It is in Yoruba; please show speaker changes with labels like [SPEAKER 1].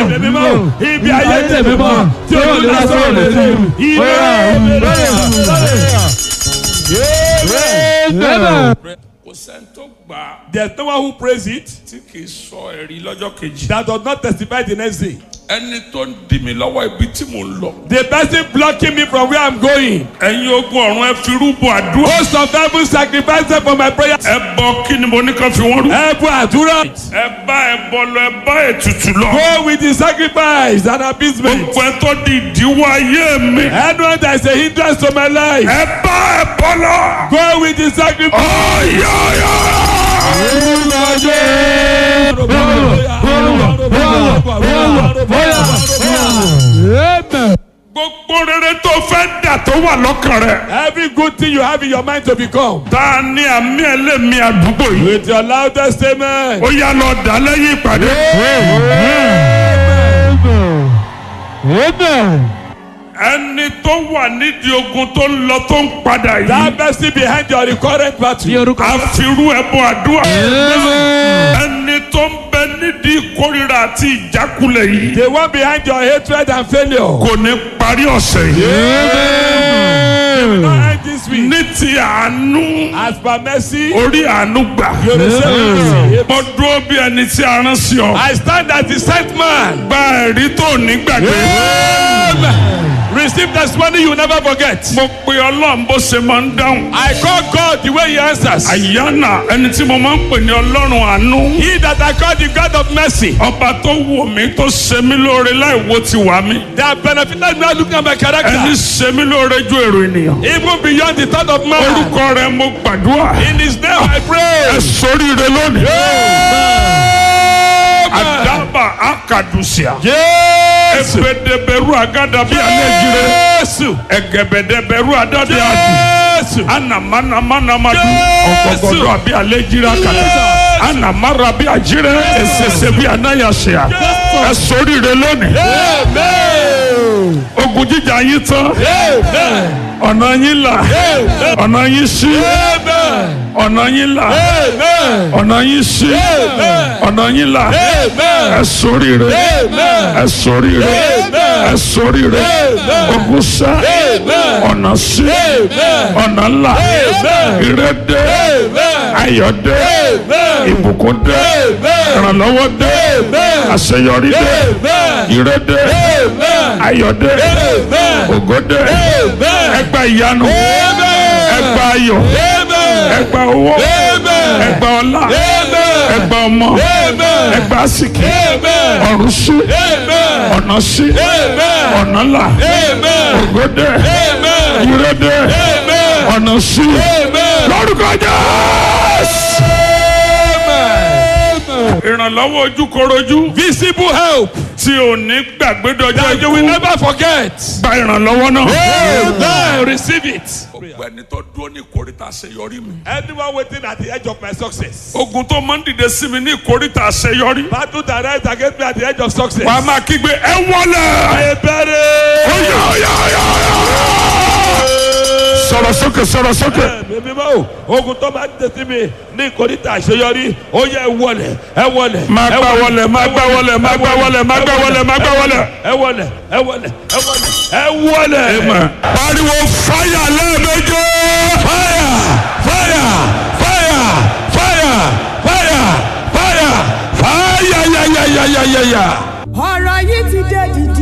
[SPEAKER 1] Ẹ̀mí mímọ́ ibi ayé tèmi mọ́ tí o ní lásán lè ṣe ìwé
[SPEAKER 2] Amen.
[SPEAKER 3] kò sẹ́ni tó gbà á
[SPEAKER 1] There's no one who prays it
[SPEAKER 3] tí kì í sọ ẹ̀rí lọ́jọ́ kejì.
[SPEAKER 1] that does not testify the next day.
[SPEAKER 3] ẹni tó ń dì mí lọ́wọ́ ibi tí mò ń lọ.
[SPEAKER 1] The person blocking me from where I'm going.
[SPEAKER 3] ẹ̀yin ogun ọ̀run ẹ fi rúbọ àdúrà.
[SPEAKER 1] Host of heaven sacrifice them for my prayer.
[SPEAKER 3] ẹ bọ kí ni mo ní kan fi wọ́n rú.
[SPEAKER 1] Ẹ bọ àdúrà.
[SPEAKER 3] ẹ bá ẹ bọ lọ ẹ bá ètùtù lọ.
[SPEAKER 1] Go with the sacrifice and appeasement.
[SPEAKER 3] gbogbo ẹ tó di ìdíwọ́ ayé mi.
[SPEAKER 1] Anyone that is a hindrance to my life.
[SPEAKER 3] ẹ bá ẹ bọ lọ.
[SPEAKER 1] Go with the sacrifice.
[SPEAKER 2] Amen.
[SPEAKER 3] gbogbo rere tó fẹ́ dà tó wà lọ́kàn rẹ̀.
[SPEAKER 1] Every good thing you have in your mind to become.
[SPEAKER 3] ta ni àmì ẹlẹ́mì àdúgbò yìí.
[SPEAKER 1] With your loudest amen.
[SPEAKER 3] ó yá lọ dà lẹ́yìn ìpàdé.
[SPEAKER 2] Amen.
[SPEAKER 3] ẹni tó wà nídìí ogun tó ń lọ tó ń padà yìí.
[SPEAKER 1] That person behind your recurrent battle.
[SPEAKER 3] àfirú ẹbọ àdúrà.
[SPEAKER 2] Amen.
[SPEAKER 3] ẹni tó ń bẹ nídìí ìkórira àti ìjákulẹ̀ yìí.
[SPEAKER 1] The one behind your hatred and failure.
[SPEAKER 3] kò ní parí ọ̀sẹ̀ yìí.
[SPEAKER 2] Amen.
[SPEAKER 1] Not end this week.
[SPEAKER 3] ní ti àánú
[SPEAKER 1] As per mercy,
[SPEAKER 3] orí àánú gbà.
[SPEAKER 1] you receive mercy.
[SPEAKER 3] mo dúró bí ẹni tí a rán sí ọ.
[SPEAKER 1] I stand as the sent man.
[SPEAKER 3] gba ẹ̀rí tó ní gbàgbé.
[SPEAKER 1] Amen. Receive testimony you will never forget.
[SPEAKER 3] mo pe ọlọ́run bó ṣe máa ń dáhùn.
[SPEAKER 1] I call God the way he answers.
[SPEAKER 3] àyànà ẹni tí mo máa ń pè ní ọlọ́run àánú.
[SPEAKER 1] He that I call the God of mercy.
[SPEAKER 3] ọba tó wò mí tó ṣe mí lóore láì wo ti wà mí.
[SPEAKER 1] That benefited me looking at my
[SPEAKER 3] ẹni
[SPEAKER 1] character.
[SPEAKER 3] ṣe mí lóore ju èrò ènìyàn.
[SPEAKER 1] Even beyond the thought of man.
[SPEAKER 3] orúkọ rẹ mo gbàdúrà.
[SPEAKER 1] In his name I
[SPEAKER 3] ẹ
[SPEAKER 1] pray.
[SPEAKER 3] sóríire lónìí.
[SPEAKER 1] Amen.
[SPEAKER 3] àdàbà akadusia.
[SPEAKER 1] Yes.
[SPEAKER 3] ebedeberu agada bí alẹ́ jire.
[SPEAKER 1] Yes.
[SPEAKER 3] ẹgẹbẹdẹbẹru adade adi.
[SPEAKER 1] Yes.
[SPEAKER 3] anamanamanamadu.
[SPEAKER 1] Jésù.
[SPEAKER 3] ọgọgọdọ àbí alẹ́ jire akada. anamara bí ajire. ẹsẹsẹ bí anayasea. ẹ sóríire lónìí.
[SPEAKER 1] Amen.
[SPEAKER 3] ogun jíjà yín tán.
[SPEAKER 1] Amen.
[SPEAKER 3] ọ̀nà yín là.
[SPEAKER 1] Amen.
[SPEAKER 3] ọ̀nà yín ṣí.
[SPEAKER 1] Amen.
[SPEAKER 3] ọ̀nà yín là.
[SPEAKER 1] Amen.
[SPEAKER 3] ọ̀nà yín ṣí.
[SPEAKER 1] Amen.
[SPEAKER 3] ọ̀nà yín là.
[SPEAKER 1] Amen.
[SPEAKER 3] ẹ sóríire.
[SPEAKER 1] Amen.
[SPEAKER 3] ẹ sóríire.
[SPEAKER 1] Amen.
[SPEAKER 3] ẹ sóríire.
[SPEAKER 1] Amen.
[SPEAKER 3] ogun sá.
[SPEAKER 1] Amen.
[SPEAKER 3] ọ̀nà sí.
[SPEAKER 1] Amen.
[SPEAKER 3] ọ̀nà là.
[SPEAKER 1] Amen.
[SPEAKER 3] ire dé.
[SPEAKER 1] Amen.
[SPEAKER 3] ayọ̀ dé.
[SPEAKER 1] Amen.
[SPEAKER 3] ìbùkún dé.
[SPEAKER 1] Amen.
[SPEAKER 3] ìrànlọ́wọ́ dé.
[SPEAKER 1] Amen.
[SPEAKER 3] àṣeyọrí dé.
[SPEAKER 1] Amen.
[SPEAKER 3] ire dé.
[SPEAKER 1] Amen.
[SPEAKER 3] ayọ̀ dé.
[SPEAKER 1] Amen.
[SPEAKER 3] ògo dé.
[SPEAKER 1] Amen.
[SPEAKER 3] ẹgbà ìyanu.
[SPEAKER 1] Amen.
[SPEAKER 3] ẹgbà ayọ̀.
[SPEAKER 1] Amen.
[SPEAKER 3] ẹgbà owó.
[SPEAKER 1] Amen.
[SPEAKER 3] ẹgbà ọlá.
[SPEAKER 1] Amen.
[SPEAKER 3] ẹgbà ọmọ.
[SPEAKER 1] Amen.
[SPEAKER 3] ẹgbà àsìkí.
[SPEAKER 1] Amen.
[SPEAKER 3] ọ̀run sí.
[SPEAKER 1] Amen.
[SPEAKER 3] ọ̀nà sí.
[SPEAKER 1] Amen.
[SPEAKER 3] ọ̀nà là.
[SPEAKER 1] Amen.
[SPEAKER 3] ògo dé.
[SPEAKER 1] Amen.
[SPEAKER 3] ire dé.
[SPEAKER 1] Amen.
[SPEAKER 3] ọ̀nà sí.
[SPEAKER 1] Amen.
[SPEAKER 3] lórúkọ Jésù.
[SPEAKER 1] Amen.
[SPEAKER 3] ìrànlọ́wọ́ ojúkorojú.
[SPEAKER 1] Visible help
[SPEAKER 3] tí o ní gbàgbé dọjọ́
[SPEAKER 1] that you will never forget.
[SPEAKER 3] gba ìrànlọ́wọ́ náà.
[SPEAKER 1] Amen. Receive it.
[SPEAKER 3] gbogbo ẹni tó dúró ní ìkórìtà àṣeyọrí mi.
[SPEAKER 1] Anyone waiting at the edge of my success.
[SPEAKER 3] ogun tó máa ń dìde sí mi ní ìkórìtà àṣeyọrí.
[SPEAKER 1] Battle that rise against me at the edge of success.
[SPEAKER 3] wàá máa kígbe ẹ wọlé.
[SPEAKER 1] I bury.
[SPEAKER 3] Oya, oya, oya, oya. sọ̀rọ̀ sókè sọ̀rọ̀ sókè.
[SPEAKER 1] Bèbí bá o, ogun tó máa ń tẹ̀sí mi ní ìkórìtà àṣeyọrí, ó yẹ ẹ wọlé, ẹ wọlé.
[SPEAKER 3] máa
[SPEAKER 1] ẹ
[SPEAKER 3] gbá wọlé máa gbá wọlé máa gbá wọlé máa gbá wọlé máa gbá wọlé.
[SPEAKER 1] Ẹ wọlé, ẹ wọlé, ẹ wọlé, ẹ wọlé.
[SPEAKER 3] pariwo fáyà lẹ́ẹ̀mejì.
[SPEAKER 1] Fire! Fire! Fire! Fire! Fire! Fire!
[SPEAKER 3] fáyà yáyáyáyáyá.
[SPEAKER 4] ọ̀rọ̀